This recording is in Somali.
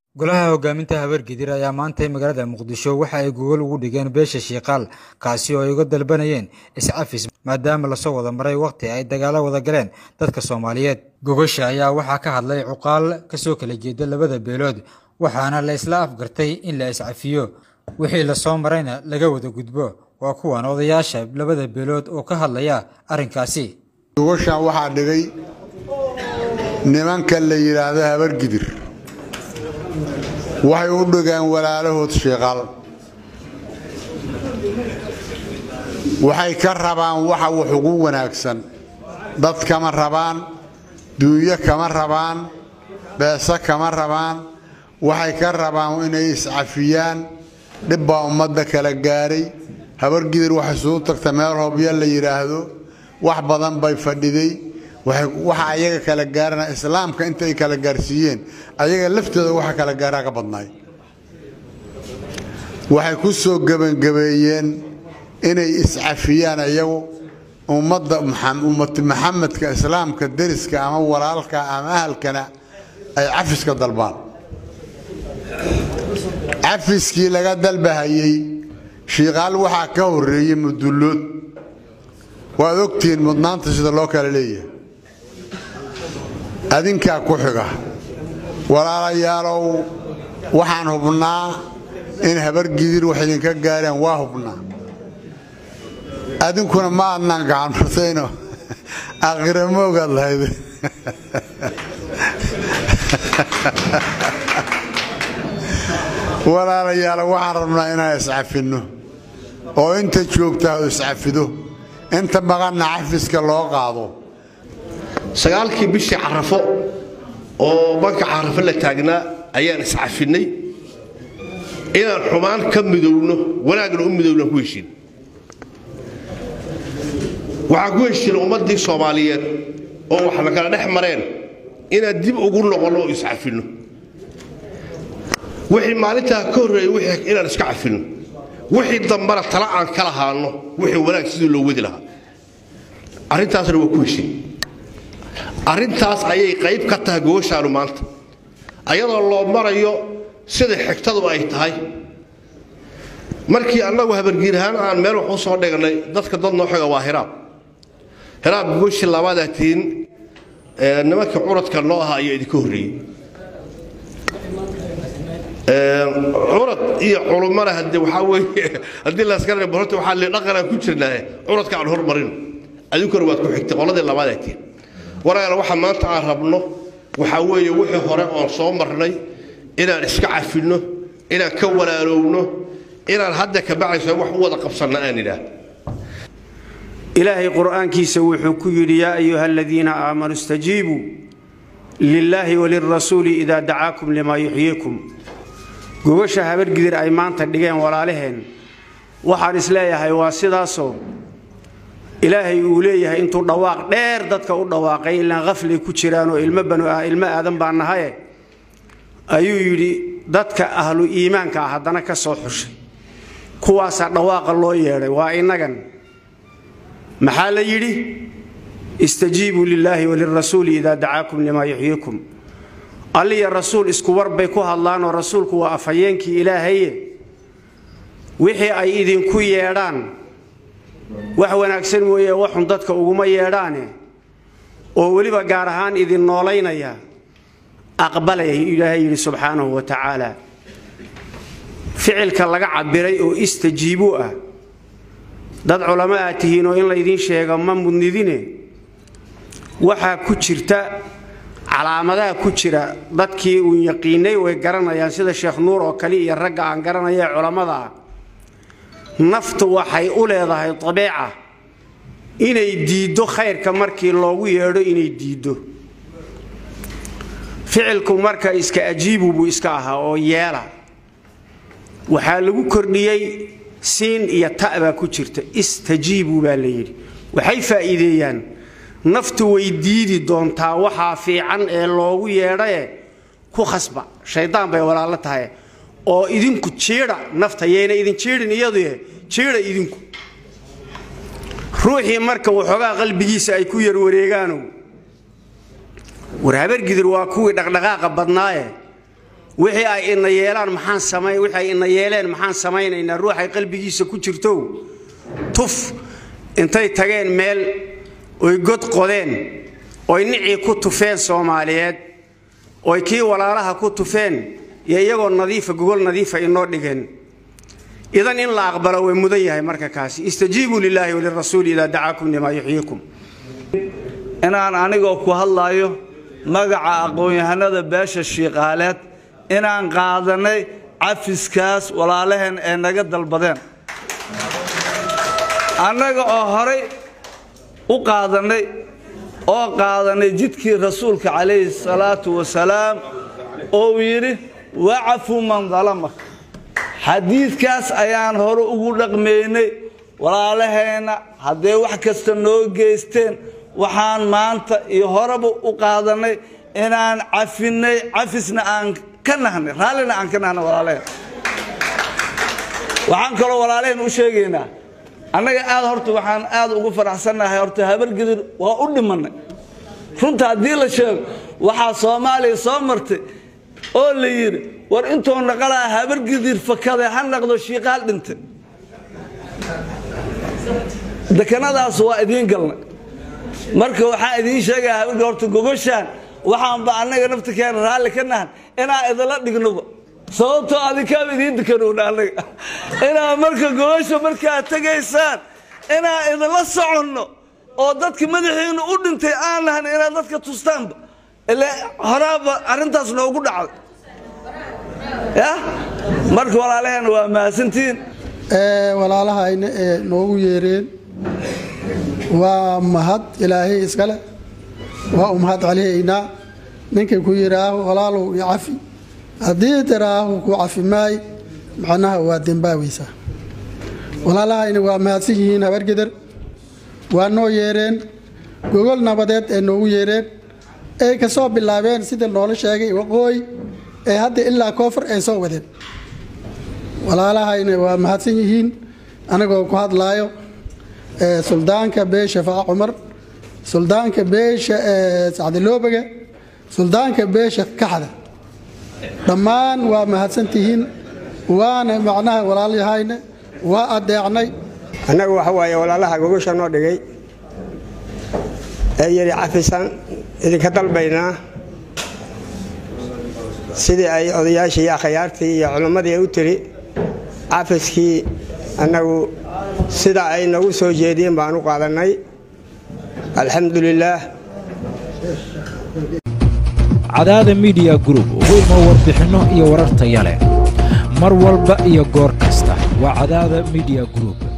golaha hogaaminta habargidir ayaa maantay magaalada muqdisho waxa ay gogol ugu dhigeen beesha shiikaal kaasi oo ay uga dalbanayeen iscafis maadaama lasoo wada maray wakhti ay dagaalo wada galeen dadka soomaaliyeed gogosha ayaa waxaa ka hadlay cuqaal kasoo kala jeeda labada beelood waxaana la isla afgartay in la iscafiyo wixii lasoo marayna laga wada gudbo waa kuwan odayaasha labada beelood oo ka hadlaya arrinkaasi gogoshan waxaa dhigay nimanka la yidhaahdo habargidir waxay u dhigeen walaalahood shiiqaal waxay ka rabaan waxa wax ugu wanaagsan dad kama rabaan duunyo kama rabaan beese kama rabaan waxay ka rabaan inay iscafiyaan dhib baa ummadda kala gaadhay habargidir waxay isugu tagta meel hobyo la yidhaahdo wax badan bay fadhiday waxa ayaga kala gaarana islaamka inta ay kala gaarsiiyeen ayaga laftooda waxa kala gaaraa ka badnaay waxay ku soo gebangabeeyeen inay iscafiyaan iyagu ummadda ummati maxamedka islaamka deriska ama walaalka ama ahalkana ay cafiska dalbaan cafiskii laga dalbahayey shiiqaal waxaa ka horeeyey mudullood waad ogtihiin mudnaanta sida loo kala leeyahay adinkaa ku xiga walaalayaalow waxaan hubnaa in habargidir wax idinka gaareen waa hubnaa adinkuna ma adnaan gacan martayno aakhira ma ogaad lahayd walaalayaal waxaan rabnaa inaan iscafinno oo inta joogtaa iscafido inta maqanna cafiska loo qaado sagaalkii bishii carafo oo banka carafo la taagnaa ayaan iscafinnay inaan xumaan ka midowno wanaagna u midowna ku heshiin waxaan ku heshiina ummaddii soomaaliyeed oo wax la kala dhex mareen inaan dib ugu noqonno oo iscafinno wixii maalintaa ka horreeyey inaan iska cafinno wixii dambana tala aan ka lahaanno wixii wanaag sidii loo wadi lahaa arrintaasna waa ku heshiin arrintaas ayay qayb ka tahay gogoshaanu maanta ayadoo loo marayo sida xigtadu ay tahay markii annagu habargiir ahaan aan meel wax u soo dhignay dadka dad noo xiga waa hiraab hiraab gogoshii labaadaa tihiin nimankii curadka noo ahaa ayaa idinka horreeyey curad iyo culummana hade waxaa weeye haddii laskara horta waxaa le dhaqanaan ku jirnaaye curadka aan hormarino adinkuna waad ku xigtay qoladii labaadaa tihiin walaal waxa maanta aan rabno waxaa weeye wixii hore oon soo marnay inaan iska cafinno inaan ka walaalowno inaan hadda ka bacayso wax u wada qabsanna aan idhaah ilaahay qur'aankiisa wuxuu ku yidhi yaa ayuha aladiina aamanuu istajiibuu lilaahi walirasuuli idaa dacaakum limaa yuxyiikum gogasha habargidir ay maanta dhigeen walaalaheen waxaan isleeyahay waa sidaasoo ilaahay uu leeyahay intuu dhawaaq dheer dadka u dhawaaqay ilaan qaflay ku jiraanoo ilmo banu ilmo aadan baa nahaye ayuu yidhi dadka ahlu iimaanka ah haddana ka soo xushay kuwaasaa dhawaaqa loo yeedhay waa innagan maxaa la yidhi istajiibuu lilaahi walirasuuli idaa dacaakum limaa yuxyiikum alliya rasuul isku war bay ku hadlaanoo rasuulku waa afhayeenkii ilaahaye wixii ay idinku yeedhaan wax wanaagsan mooye waxun dadka uguma yeedhaane oo weliba gaar ahaan idin noolaynaya aqbalaya ilaahay yidhi subxaanahu wa tacaala ficilka laga cabiray oo istajiibuu ah dad culamo aad tihiinoo in laydiin sheego ma mudnidine waxaa ku jirta calaamadaha ku jira dadkii uun yaqiinay way garanayaan sida sheekh nuur oo kale iyo ragga aan garanaya ee culammada ah naftu waxay u leedahay dabeeca inay diiddo khayrka markii loogu yeedho inay diiddo ficilku marka iska ajiibu buu iska ahaa oo yeela waxaa lagu kordhiyey siin iyo ta baa ku jirta istajiibu baa la yidhi waxay faa'iideeyaan naftu way diidi doontaa waxaa fiican ee loogu yeedhaye ku khasba shaydaan bay walaalo tahay oo idinku jiidha nafta yayna idin jiidhin iyadu jiidha idinku ruuxii marka waxoogaa qalbigiisa ay ku yarwareegaanow war habargidir waa kuwii dhaqdhaqaaqa badnaaye wixii ay ina yeelaan maxaan samay wixii ay ina yeeleen maxaan samaynaynaa ruuxay qalbigiisa ku jirto tuf intay tageen meel oy god qodeen oy nicii ku tufeen soomaaliyeed oy kii walaalaha ku tufeen iyo iyagoo nadiifa gogol nadiifa inoo dhigeen idan in la aqbalo way mudan yahay marka kaasi istajiibuu lilaahi walirasuuli idaa dacaakum limaa yuxyiikum inaan anigoo ku hadlaayo magaca aqoon-yahanada beesha shiiqaaleed inaan qaadanay cafiskaas walaalaheen ee naga dalbadeen annaga oo horay u qaadannay oo qaadanay jidkii rasuulka calayhi salaatu wasalaam oo uu yidhi wacafu man dalamak xadiidkaas ayaan hore ugu dhaqmaynay walaalaheenna hadday wax kasta noo geysteen waxaan maanta iyo horeba u qaadannay inaan cafinnay cafisna aan ka nahnay raallina aan ka nahnay walaalaheen waxaan kaloo walaalaheen u sheegaynaa annaga aad horta waxaan aad ugu faraxsannahay horta habargidir waa u dhimannay runta haddii la sheego waxaa soomaaliya soo martay oo la yidhi war intuu naqalaa habargidir fakade ha naqdo shiiqaal dhintay dekanadaas waa idiin galnay marka waxaan idiin sheegaya habargid horta gogoshaan waxaanba annaga naftirkeena raalli ka nahan inaan idinla dhignoba sababtoo adinkaaba idiin dekanowna annaga inaa marka gogosha markaad tegaysaan inaan idinla soconno oo dadka madaxiinu u dhintay aan lahan inaad dadka tustaanba ile horaaba arrintaas noogu dhacday ya marka walaalaheena waa mahadsantihiin walaalahayna ee noogu yeereen waa mahad ilaahay iskale waa u mahad celihaynaa ninkay ku yidhaaho walaalow i cafi haddii tiraahu ku cafi maay macnaha waa dembaaweysaa walaalahayna waa mahadsan yihiin habargeder waa noo yeereen gogol nabadeed ee noogu yeereen ay ka soo bilaabeen sida noola sheegay waqooyi ee hadda ilaa koonfur ay soo wadeen walaalahayna waa mahadsan yihiin anagoo ku hadlaayo suldaanka beesha faqa cumar suldaanka beesha sacdiloobaga suldaanka beesha kaxda dhammaan waa mahadsantihiin waana macnaha walaalyahayna waa adeecnay annaga waxa waaye walaalaha gogosha noo dhigay ee yidhi cafisaan idinka dalbaynaa sidii ay odayaashii iyo akhyaartii iyo culimmadii ay u tiri cafiskii annagu sida ay nagu soo jeediyeen baan u qaadannay alxamdu lilaah cadaada midiya group ugu imo warbixinno iyo warar taya leh mar walba iyo goor kasta waa cadaada midiya group